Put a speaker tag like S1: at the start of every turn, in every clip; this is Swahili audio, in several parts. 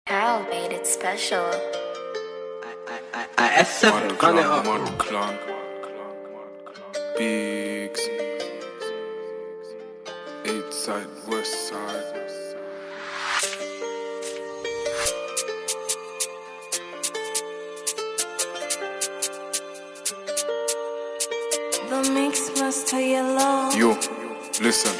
S1: Carol made it special.
S2: I SF,
S3: Mad
S2: run it
S3: clan,
S2: up.
S3: mad clan. Bigs. Eight side, west side.
S4: The mix master yellow.
S3: Yo, listen.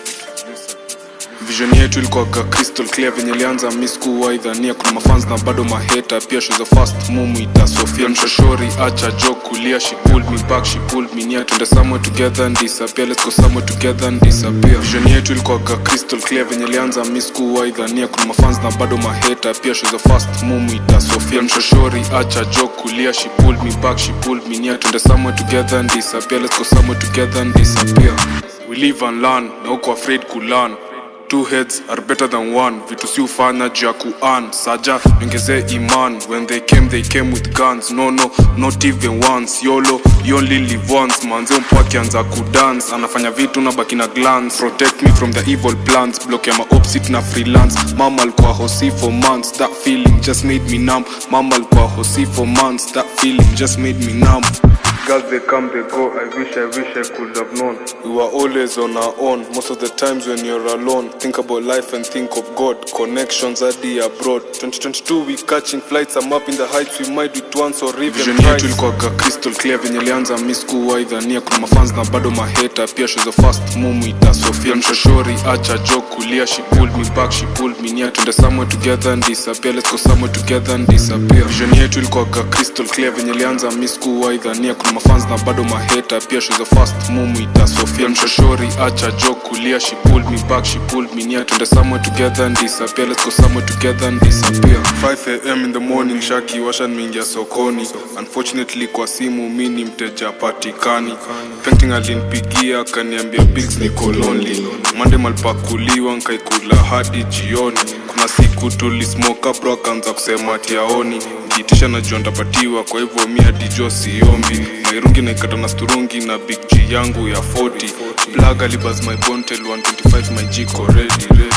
S3: Vision yetu ilikuwaga crystal clear venye ilianza mi sikuwaidhania kuna mafans na bado maheta pia she's a fast mumuita sofia mshoshori acha jo kulia she pulled me back she pulled me near twende somewhere together and disappear let's go somewhere together and disappear vision yetu ilikuwaga crystal clear venye ilianza mi sikuwaidhania kuna mafans na bado maheta pia she's a fast mumuita sofia mshoshori acha jo kulia she pulled me back she pulled me near twende somewhere together and disappear let's go somewhere together and disappear we live and learn na uko afraid kulearn two heads are better than one vitu si ufanya juu ya kuan saja ongezee iman when they came they came with guns no no not even once yolo you only live once manze mpo akianza kudance anafanya vitu na baki na glance protect me from the evil plans block ya maopsit na freelance mama alikuwa hosi for months that feeling just made me numb mama alikuwa hosi for months that feeling just made me numb Girls they come they go I wish I wish I could have known We were always on our own Most of the times when you're alone Think about life and think of God Connections are the abroad 2022 we catching flights I'm up in the heights We might do it once or even Vision yetu ilikuwaga crystal clear venye ilianza mi sikuwaidhania kuna mafans na bado maheta pia she's a fast mumuita Sofia mshoshori acha jo kulia She pulled me back she pulled me near Twende somewhere together and disappear Let's go somewhere together and disappear Vision yetu ilikuwaga crystal clear venye ilianza mi sikuwaidhania kuna mafans na bado maheta pia she's a fast mumuita Sofia mshoshori acha jo kulia She pulled me back she pulled me near Twende somewhere together and disappear Let's go somewhere together and disappear 5am in the morning shaki washa nimeingia sokoni unfortunately kwa simu mi ni mteja patikani painting alinipigia akaniambia bigs niko lonely mande malipakuliwa nkaikula hadi jioni kuna siku tulismoka bro akaanza kusema tiaoni kiitisha najua ndapatiwa kwa hivyo mi hadi jo siombi mairungi naikata na sturungi na big g yangu ya 40 plug alibas my bontel 125 my jiko ready ready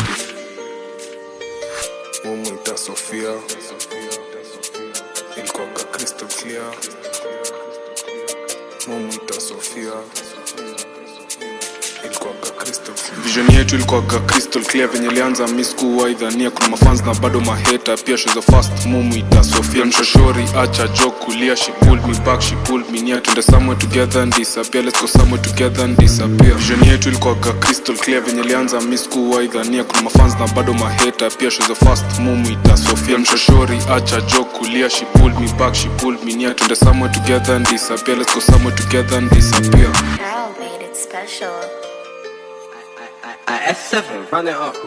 S3: mumuita sofia ilikuwaga crystal clear mumuita sofia ilikuwaga crystal clear. vision yetu ilikuwaga crystal clear venye ilianza mi sikuwaidhania kuna mafans na bado maheta pia she's a fast mumuita sofia mshoshori acha jo kulia she pulled me back she pulled me near twende somewhere together and disappear let's go somewhere together and disappear vision yetu ilikuwaga crystal clear venye ilianza mi sikuwaidhania kuna mafans na bado maheta pia she's a fast mumuita sofia mshoshori acha jo kulia she pulled me back she pulled me near twende somewhere together and disappear let's go somewhere together and disappear
S1: Carol made it special.
S2: I SF, run it up.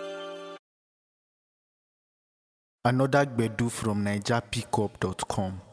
S5: Another Gbedu from NigerPickup.com.